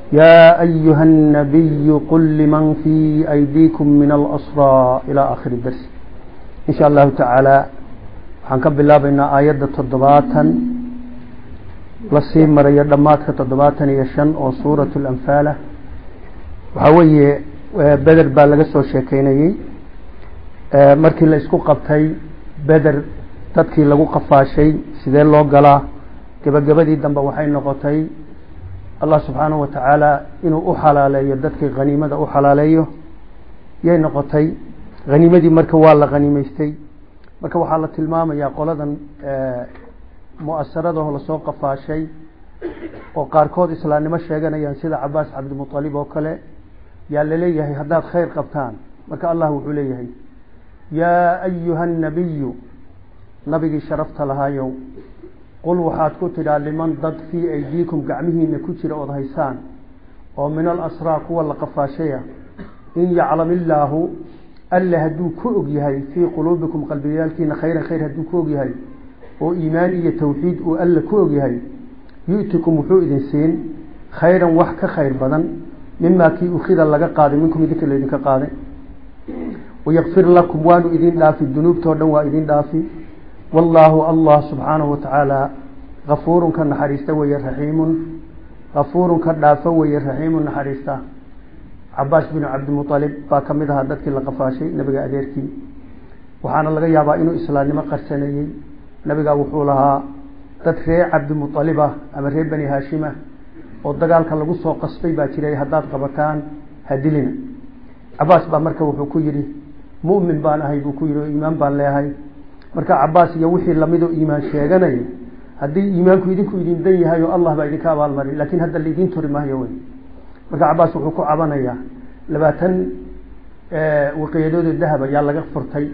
يا أيها النبي قل لمن في أيديكم من الأسرى إلى آخر الدرس إن شاء الله تعالى حنكب الله بين آيات تضباطا lasii marayo dhammaadka toddobaatan iyo shan oo suuratu lanfaala waxaa weeye beder baa laga soo sheekeynayey markii la isku qabtay beder dadkii lagu qafaashay sidee loo galaa gebagabadii dambe waxay noqotay allah subxaanahu wa tacaala inuu u xalaaleeyo dadkii haniimada u xalaaleeyo yay noqotay haniimadii marka waa la haniimeystay marka waxaa la tilmaamayaa qoladan mu-asaradaho lasoo qafaashay oo qaarkood islaamnimo sheeganayaan sida cabaas cabdimualib oo kale yaa laleeyahay haddaad khayr qabtaan marka allah wuxuu leeyahay yaa ayuha nabiyu nabigii sharafta lahaayow qul waxaad ku tidhaa liman dad fii aydiikum gacmihiina ku jira ood haysaan oo min alasraa kuwa la qafaashaya in yaclam illaahu alle hadduu ku og yahay fii quluubikum qalbiyaalkiina khayran khayr hadduu ku og yahay oo iimaan iyo tawxiid uu alle ku og yahay yu'tikum wuxuu idin siin khayran wax ka khayr badan mimaa kii ukhida laga qaaday minkum idinka laydinka qaaday wayakfir lakum waanu idin dhaafi dunuubtao dhan waa idin dhaafi wallaahu allah subxaanahu watacaala kafuurun ka naxariista weeye raxiimun kafuurun ka dhaafo weeye raxiimun naxariista cabaas binu cabdimualib baa ka mid ahaa dadkii la qafaashay nabiga adeerkii waxaana laga yaabaa inuu islaamnimo qarsaneeyey nabigaa wuxuu lahaa dad reer cabdimualib ah ama reer bani haashimah oo dagaalka lagu soo qasbay baa jiray haddaad qabataan hadilina cabaas baa marka wuxuu ku yidhi mu'min baan ahay buu ku yidhi oo iimaan baan leehay marka cabaas iyo wixii lamidoo iimaan sheeganaya haddii iimaanku idinku idin dan yahay oo allah baa idinka abaalmari laakiin hadda laydin turi maayo wey marka cabaas wuxuu ku cabanayaa labaatan waqiyadood oo dahab ayaa laga furtay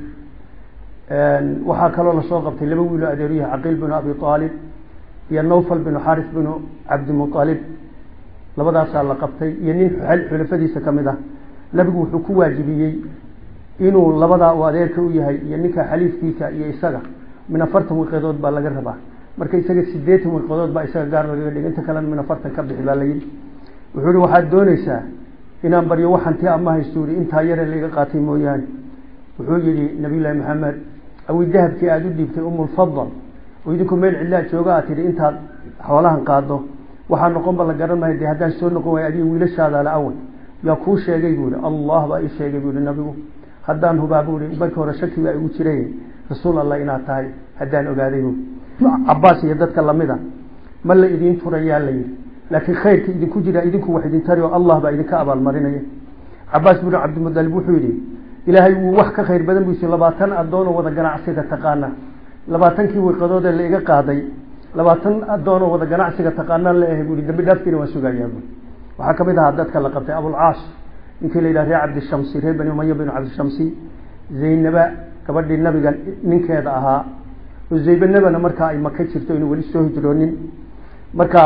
waxaa kaloo lasoo qabtay laba wiilo adeeryaha caqiil binu abi aalib iyo nawfal binu xaris binu cabdimualib labadaasaa la qabtay iyo nin xulafadiisa ka mid ah nabigu wuxuu ku waajibiyey inuu labadaa uu adeerka u yahay iyo ninka xaliifkiisa iyo isaga min afartan wiqadood baa laga rabaa marka isaga sideetan wiqadood baa isaga gaar lagaga dhig inta kalena min afartan ka bixi baa layidhi wuxuu yihi waxaad dooneysaa inaan baryo waxanti ama haysto i intaa yare laiga qaatay mooyaane wuxuu yihi nabiyullaahi maxamed awi dahabkii aada u dhiibtay umulfadal oo idinku meel cidlaa jooga aad tidhi intaad xoolahan qaado waxaa noqonba la garan mahay de haddaan soo noqon waay adiga wiilashaada la awal yaa kuu sheegay buu yihi allah baa ii sheegay buu yihi nabigu haddaan hubaa buu yihi markii hore shaki baa igu jiray rasuul allah inaad tahay haddaan ogaaday bu cabaas iyo dadka lamida ma la idiin turayaa la yihi laakiin khayrka idinku jira idinku wax idin tari oo allah baa idinka abaalmarinaya cabaas binu cabdimudalib wuxuu yihi ilaahay wuu wax ka khayr badan buisi labaatan adoonoo wada ganacsiga taqaana labaatankii wiqadoodee la iga qaaday labaatan adoonoo wada ganacsiga taqaanaan la ahay bui dambi dhaaftiina waan sugayaa bu waxaa kamid ahaa dadka la qabtay abulcaas ninkii la yidhaha reer cabdishamsi reer bani umaya binu cabdishamsi zaynaba gabadhii nabiga ninkeeda ahaa oo zaybanabana markaa ay maka jirto inuu weli soo hijroonin marka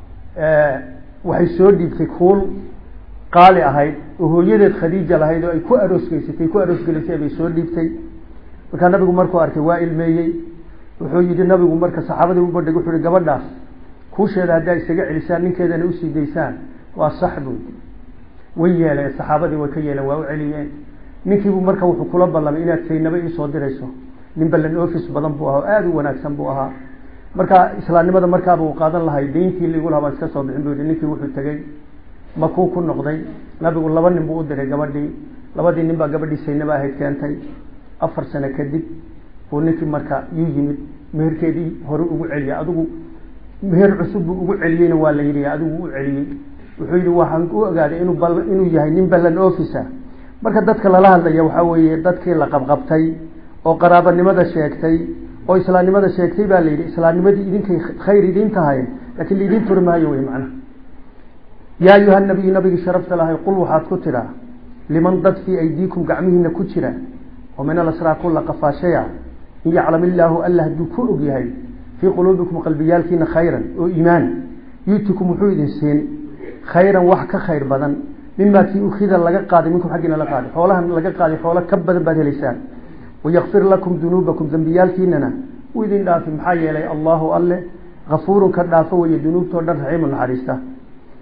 waxay soo dhiibtay kuul qaali ahayd oo hooyadeed khadiija lahayd oo ay ku aroosgeysatay ku aroosgelisay bay soo dhiibtay markaa nabigu markuu arkay waa ilmeeyey wuxuu yihi nabigu marka saxaabadii u bandhig wuxuu yihi gabadhaas kuusheeda haddaa isaga celisaan ninkeedana usii daysaan waa sax buu way yeeleen saxaabadii way ka yeeleen waa u celiyeen ninkiibu marka wuxuu kula ballamay inaad saynaba iisoo dirayso nin ballan office badan buu ahaa oo aada u wanaagsan buu ahaa marka islaamnimada markaaba uu qaadan lahay dayntii ligu lahaa baan iska soo bixin buu yihi ninkii wuxuu tegey makuu ku noqday nabigu laba nin buu u diray gabadhii labadii nin baa gabadhii saynaba ahayd keentay afar sano kadib buu ninkii marka yuu yimid meherkeedii hore ugu celiyay adigu meher cusub buu ugu celiyeyna waa la yidhi adigu u celiyey wuxuu yihi waxaan u ogaaday inuu bal inuu yahay nin ballan officer marka dadka lala hadlaya waxaa weeye dadkii la qabqabtay oo qaraabanimada sheegtay oo islaamnimada sheegtay baa la yidhi islaamnimadii idinkay khayr idiin tahay laakiin laidin turi maayo wey macnaha yaa ayuha nabiyu nabigii sharafta lahay qul waxaad ku tidhaa liman dad fii aydiikum gacmihiina ku jira oo min alasraa kulla qafaashaya in yaclam illaahu alla hadduu ku og yahay fii quluubikum qalbiyaalkiina khayran oo iimaan yuutikum wuxuu idin siin khayran wax ka khayr badan mimaa kii ukida laga qaaday minkum xaggiina la qaaday xoolahan laga qaaday xoolo ka badan baad helaysaan wayakfir lakum dunuubakum dembiyaalkiinana uu idin dhaafi maxaa yeelay allahu alle kafuurun ka dhaafo weeye dunuubtoo dhan raxiimu naxariista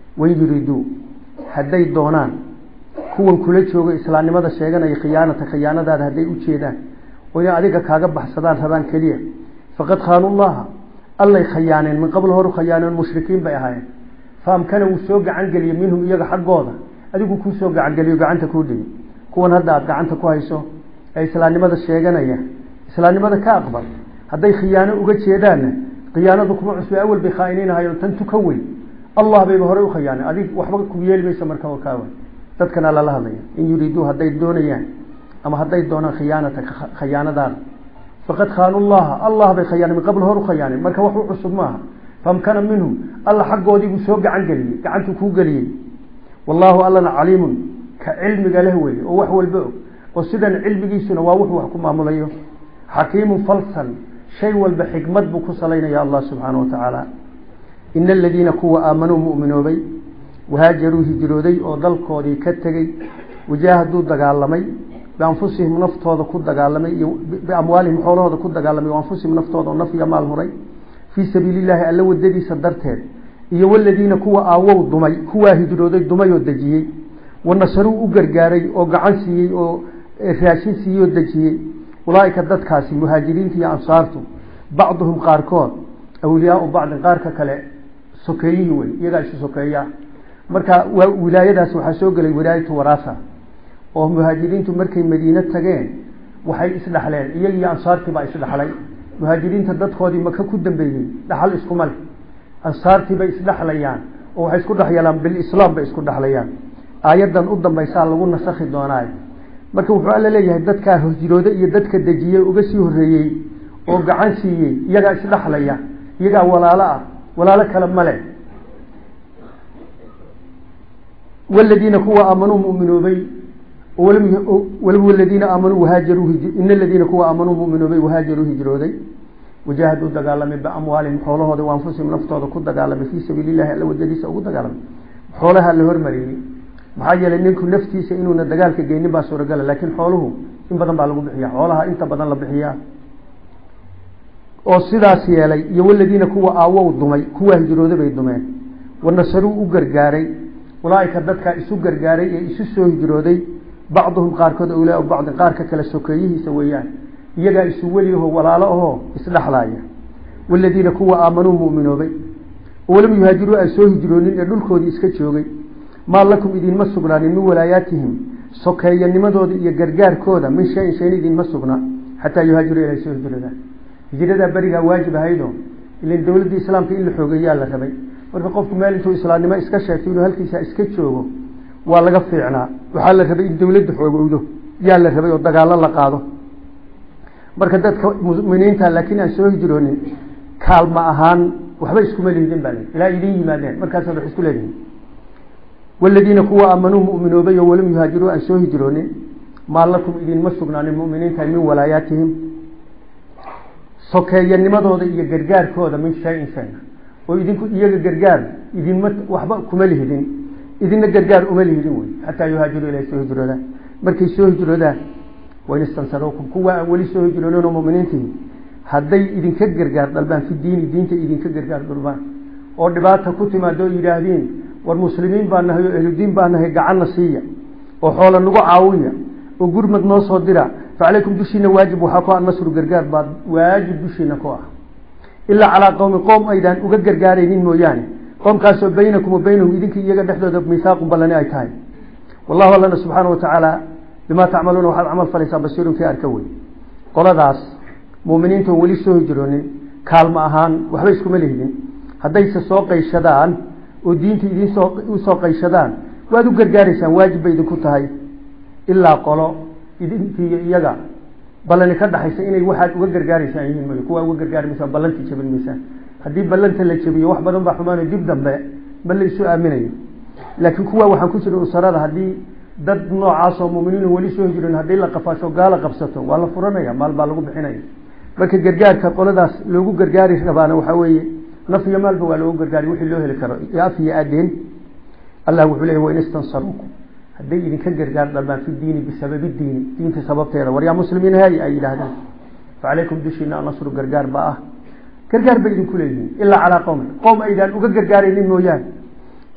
wain yuriduu hadday doonaan kuwan kula joogo islaamnimada sheeganaya khiyaanata khiyaanadaada hadday u jeedaan oo inay adiga kaaga baxsadaan rabaan keliya faqad khaanu llaha allay khayaaneen min qabl horu khayaaneen mushrikiin bay ahaayeen faamkana wuu soo gacan geliyey minhum iyaga xaggooda adigu kuu soo gacan geliyo gacanta kuu dhigi kuwan hadda aada gacanta ku hayso ee islaamnimada sheeganaya islaamnimada ka aqbal hadday khiyaano uga jeedaanna khiyaanadu kuma cusbe awel bay khaainiinahayo tan tuka weyn allah bayba horey u khayaanay adig waxba ku yeeli maysa marka kaawa dadkana lala hadlaya in yuriiduu hadday doonayaan ama hadday doonaan khiyaanata khayaanadaada faqad khaanu llaha allah bay khayaanay min qabl hor u khayaanay marka wax u cusub maaha famkana minhum alla xaggoodii buu soo gacan geliyey gacantuu kuu geliyey wallaahu allana caliimun ka cilmiga leh weye oo wax walba og oo sidan cilmigiisuna waa wuxuu wax ku maamulayo xakiimun falsan shay walba xikmad buu ku salaynaya allah subxaana wa tacaala ina aladiina kuwa aamanuu mu'minoobay wahaajaruu hijrooday oo dalkoodii ka tegey wajaahaduu dagaalamay bianfusihim naftooda ku dagaalamay iyo biamwaalihim xoolahooda ku dagaalamay anfusihim naftooda oo naf iyo maal huray fii sabiili llaahi alla wadadiisa darteed iyo waladiina kuwa aawow dumay kuwaa hijrooday dumay oo dejiyey wanasaruu u gargaaray oo gacan siiyey oo raashin siiyey oo dejiyey ulaaika dadkaasi muhaajiriinta iyo ansaartu bacduhum qaarkood awliyaau bacdin qaarka kale sokeeyihii wey iyagaa isu sokeeya marka waa wilaayadaas waxaa soo gelay wilaayatu waraasa oo muhaajiriintu markay madiine tageen waxay isdhaxleen iyagii ansaartii baa isdhaxlay muhaajiriinta dadkoodii maka ku dambeeyey dhaxal iskuma leh ansaartii bay isdhexlayaan oo waxay isku dhexyalaan bilislaam bay isku dhexlayaan aayaddan u dambaysaa lagu nasakhi doonaayo marka wuxuu alla leeyahay dadkaa hijrooda iyo dadka dejiyey uga sii horreeyey oo gacan siiyey iyagaa isdhexlaya iyagaa walaalo ah walaalo kale male waladiina kuwa aamanuu muminoobay waladiina aamanuu wahaajaruu ina aladiina kuwa aamanuu muminoobay wahaajaruu hijrooday wajaahaduu dagaalamay biamwaalihim xoolahooda wa anfusihim naftooda ku dagaalamay fii sabiili llahi alla wadadiisa ugu dagaalamay xoolaha la hormariyey maxaa yeelay ninku naftiisa inuuna dagaalka geynin baa suuragala laakiin xooluhu in badan baa lagu bixiya xoolaha inta badan la bixiyaa oo sidaas yeelay iyo waladiina kuwa aawow dumay kuwaa hijrooda bay dumeen wanasaruu u gargaaray ulaaika dadkaa isu gargaaray ee isu soo hijrooday bacduhum qaarkood awliyaa bacdin qaarka kale sokeeyihiisa weeyaan iyagaa isu weliyaho walaalo ahoo isdhexlaaya waladiina kuwa aamanuu muminoobay walam yuhaajiruu aan soo hijroonin ee dhulkoodii iska joogay maa lakum idinma sugnaanin min walaayaatihim sokeeyanimadooda iyo gargaarkooda min shayin shayn idinma sugna xataa yuhaajiruu ilay soo hijroodaan hijradaa berigaa waajib ahaydo ilan dowladda islaamka in la xoogeeyaa la rabay marka qofku meel intuu islaamnimo iska sheegto inuu halkiisa iska joogo waa laga fiicnaa waxaa la rabay in dowladda xoogowdo yaa la rabay oo dagaalo la qaado marka dadka muminiinta laakiin aan soo hijroonin kaalma ahaan waxba iskuma lihidin baa ilaa idin yimaadeen markaasa wax isku leedihin waladiina kuwa aamanuu muminoobay oo walam yuhaajiruu aan soo hijroonin maa lakum idinma sugnaanin muminiinta min walaayaatihim sokeeyanimadooda iyo gargaarkooda min shayin shayna oo idinku iyaga gargaar idinma waxba kuma lihidin idina gargaar uma lihidin wey xataa yuhaajiruu ilay soo hijroodaan markay soo hijroodaan wain istansaruukum kuwa aan weli soo hijroonin oo muminiintihi hadday idinka gargaar dalbaan fi diini diinta idinka gargaar dalbaan oo dhibaata ku timaado oo yidhaahdiin war muslimiin baa nahay oo ehludiin baa nahay gacanna siiya oo xoola nagu caawiya oo gurmad noo soo dira facalaykum dushiina waajib waxaa ku ah nasru gargaar baa waajib dushiina ku ah ilaa calaa qowmi qoom aydaan uga gargaaraynin mooyaane qoomkaasoo baynakum wa baynahum idinka iyaga dhexdooda mihaaqun ballani ay tahay wallahu allana subxaana watacaala bimaa tacmaluuna waxaad camal falaysaa basiirun kii arka wey qoladaas muminiinta oo weli soo hijroonin kaalmo ahaan waxba iskuma lihidin haddayse soo qayshadaan oo diinta idinsoo usoo qayshadaan waad u gargaaraysaan waajib bay idinku tahay ilaa qolo idinkiiyo iyaga ballani ka dhaxaysa inay waxaad uga gargaaraysaan yihiin mooy kuwaa uga gargaari maysaan ballantii jabin maysaan haddii ballanta la jabiyo wax badan baa xumaano dib dambe ma la isu aaminayo laakiin kuwa waxaan ku jira usarada haddii dad noocaas oo muminiin weli soo hijroon haddii la qafaasho gaala qabsato waa la furanaya maal baa lagu bixinaya marka gargaarka qoladaas loogu gargaari rabaana waxaa weeye naf iyo maalba waa loogu gargaari wixii loo heli karo iyo af iyo aadeen allah wuxuu leeyahy wain istansaruukum hadday idinka gargaar dalbaan fi diini bisababi diini diinta sababteeda war yaa muslimiin hay ay yidhaahdeen facalaykum dushiina nasru gargaar baa ah gargaar bay idinku leeyihiin ilaa calaa qowmi qowm aydaan uga gargaaraynin mooyaane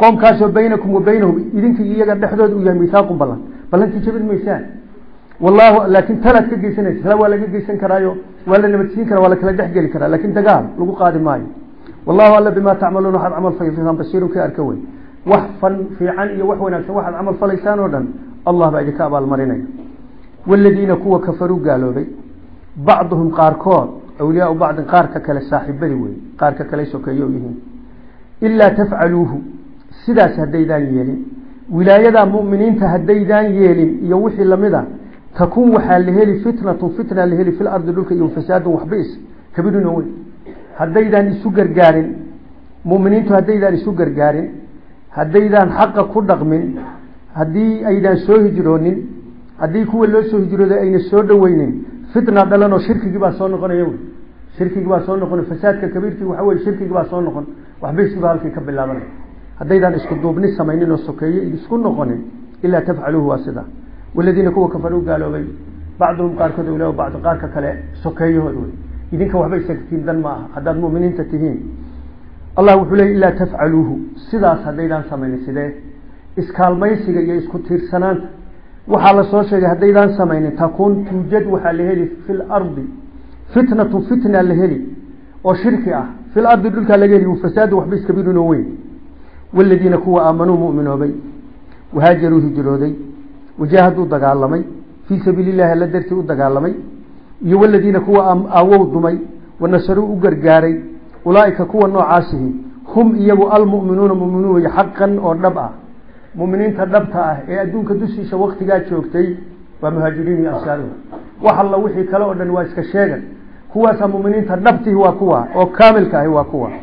qoomkaasoo baynakum wa baynahum idinka iyaga dhexdooda uu yahay mihaaqun ballan ballankii jabin maysaan wallahu laakin talaad ka geysanaysa tala waa laga geysan karaayo waa la nabadsiin karaa waa la kala dhexgeli karaa laakin dagaal lagu qaadi maayo wallahu alla bimaa tacmaluuna waxaad camal falaysaan basiirun ka arka wey wax fan fiican iyo wax wanaagsan waxaad camal falaysaan oo dhan allah baa idinka abaalmarinaya waladiina kuwa kafaruu gaaloobay bacduhum qaarkood awliyaau bacdin qaarka kale saaxiibadii wey qaarka kale sokeeyo yihiin ilaa tafcaluuhu sidaas haddaydaan yeelin wilaayadaa mu'miniinta haddaydaan yeelin iyo wixii lamida takun waxaa la heli fitnatun fitna la heli fil ardi dhulka iyo fasaadun waxbis kabirun weyn haddaydaan isu gargaarin mu'miniintu haddaydaan isu gargaarin haddaydaan xaqa ku dhaqmin haddii aydaan soo hijroonin haddii kuwa loo soo hijrooday ayna soo dhaweynin fitna dhalan oo shirkigii baa soo noqonaya wey shirkigii baa soo noqon fasaadka kabiirkii waxa weye shirkigii baa soo noqon waxbayskiiba halkii ka bilaabanay haddaydaan isku duubni samaynin oo sokeeye isku noqonin ilaa tafcaluuhu waa sida waladiina kuwa kafaruu gaaloobay bacduhum qaarkood awliyaa bacdu qaarka kale sokeeyahood wey idinka waxba isagtiin dan ma aha haddaad mu'miniinta tihiin allah wuxuu leeyay ilaa tafcaluuhu sidaas haddaydaan samaynin sidee iskaalmaysiga iyo isku tiirsanaanta waxaa la soo sheegay haddaydaan samaynin takuun tuujad waxaa la heli fi lardi fitnatu fitna la heli oo shirki ah fil ardi dhulkaa laga heli fasaadu waxba iskabirinoo weyn waladiina kuwa aamanuu mu'minoobay wahaajaruu hijrooday wajaahaduu dagaalamay fii sabiili llahi alla dartii u dagaalamay iyo waladiina kuwa aawow dumay wanasaruu u gargaaray ulaaika kuwa noocaasihi hum iyagu almu'minuuna mu'minuun wey xaqan oo dhab ah muminiinta dhabta ah ee adduunka dushiisa waktigaa joogtay waa muhaajiriin iyo ansaaruhu wax alla wixii kale oo dhan waa iska sheegan kuwaasaa muminiinta dhabtihi waa kuwa oo kaamilka ahi waa kuwa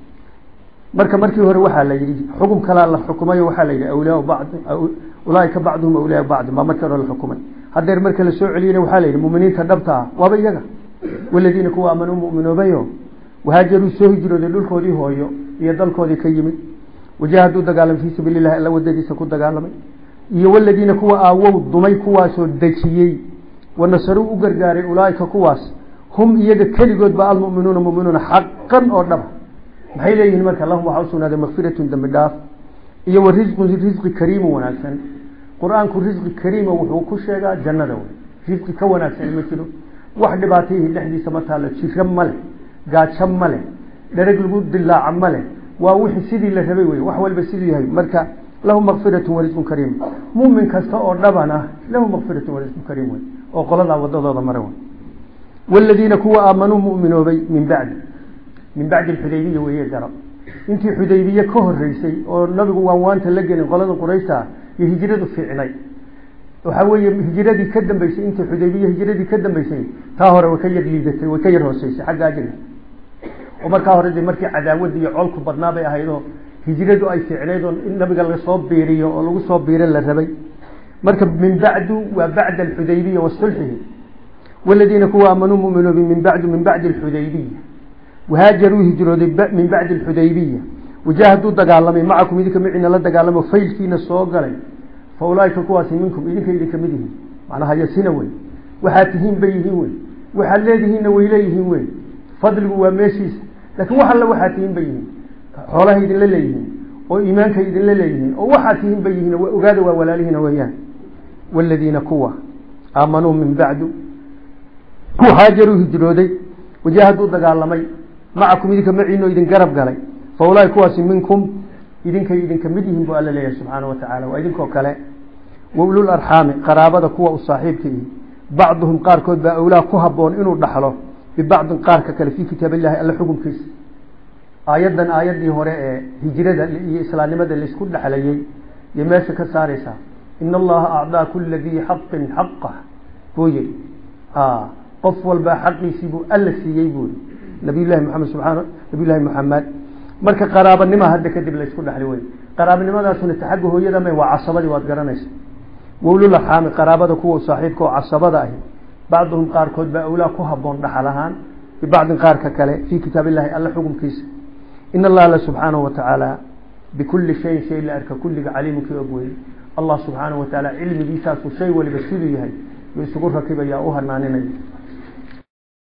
marka markii hore waxaa la yidhi xukum kalaa la xukumayo waxaa la yidhi awliyaa bacdi ulaaika bacduhum awliyaa bacdi maa markii hore la xukumay haddeer marka la soo celiyena waxaa la yidhi muminiinta dhabta ah waaba iyaga waladiina kuwa aamanuu mu'minoobayo wahaajaruu soo hijrooday dhulkoodii hooyo iyo dalkoodii ka yimid wajaahaduu dagaalamay fii sabiili llahi alla wadadiisa ku dagaalamay iyo waladiina kuwa aawow dumay kuwaasoo dejiyey wanasaruu u gargaaray ulaaika kuwaas hum iyaga keligoodba almu'minuuna mu'minuuna xaqan oo dhaba maxay leeyihiin marka lahum waxaa usugnaaday makfiratun dembi dhaaf iyo wa risqun risqi kariimu wanaagsan qur-aanku risqi kariima wuxuu ku sheegaa jannada wey risqi ka wanaagsan ma jiro wax dhibaatayhi dhexdiisa ma taalo jiro ma leh gaajo ma leh dhereg lagu dilaaca ma leh waa wixii sidii la rabay wey wax walba siduu yahay marka lahu makfiratun warisqun kariim mumin kasta oo dhaban ah lahu makfiratun warisqun kariim wey oo qoladaa wadadooda mara wey waladiina kuwa aamanuu mu'minoobay min bacdi min bacdi xudaybiya weeye garab intii xudaybiye ka horeysay oo nabigu waan waanta la gelin qolada qurayshta ah iyo hijradu fiicnay waxaa weeye hijradii ka dambeysay intii xudaybiye hijradii ka dambeysay taa hore way ka yar liidatay way ka yar hooseysay xagga ajriga oo markaa hore de markii cadaawada iyo colku badnaa bay ahaydoo hijradu ay fiicnayd oo in nabiga lasoo biiriyo oo lagu soo biiro la rabay marka min bacdu waa bacda alxudaybiya wa sulxihi waladiina kuwa aamanuu mu'minoobi min bacdu min bacdi alxudaybiya wahaajaruu hijrooday min bacdi alxudaybiya wajaahaduu dagaalamay macakum idinka micina la dagaalamo faylkiina soo galay fa ulaaika kuwaasi minkum idinka idinka mid yihiin macnaha yasina wey waxaad tihiin bay yihiin wey waxaad leedihiinna way leeyihiin wey fadligu waa meeshiisa laakiin wax alle waxaad tihiin bay yihiin xoolaha idinla leeyihiin oo iimaanka idinla leeyihiin oo waxaad tihiin bay yihiin ogaada waa walaalihiina weeyaan waladiina kuwa aamanuu min bacdu haajaruu hijrooday wajaahaduu dagaalamay macakum idinka maciino idin garab galay fa ulaahi kuwaasi minkum idinkay idinka mid yihiin buu alla leeyahay subxaana wa tacala waa idinkoo kale wa ulul arxaami qaraabada kuwa u saaxiibka ihi bacduhum qaarkood baa awlaa ku haboon inuu dhaxlo bibacdin qaarka kale fii kitaab illahi alla xukumkiisa aayaddan aayaddii hore ee hijrada iyo islaamnimada laisku dhexlayay iyo meesha ka saaraysaa in allaha acdaa kula dii xaqin xaqah buu yihi qof walbaa xaqiisii buu alla siiyey buu yihi nabiy llahi maxamed subaan nabiy llahi maxamed marka qaraabanima hadda kadib laysku dhexli wey qaraabanimadaasuna taxagga hooyada ma waa casabadii waad garanaysa wawlul arxaami qaraabada kuwa saaxiibka oo casabada ahi bacduhum qaarkood baa awlaa ku haboon dhaxal ahaan bibacdin qaarka kale fii kitaab illahi alla xukumkiisa in allah alla subxaanahu wa tacaala bikulli shayin shay la arka kulliga caliimkii og weye allah subxaanahu wa tacaala cilmigiisaasu shay waliba siduu yahay yuu isugu rakibaya u hanaaninaya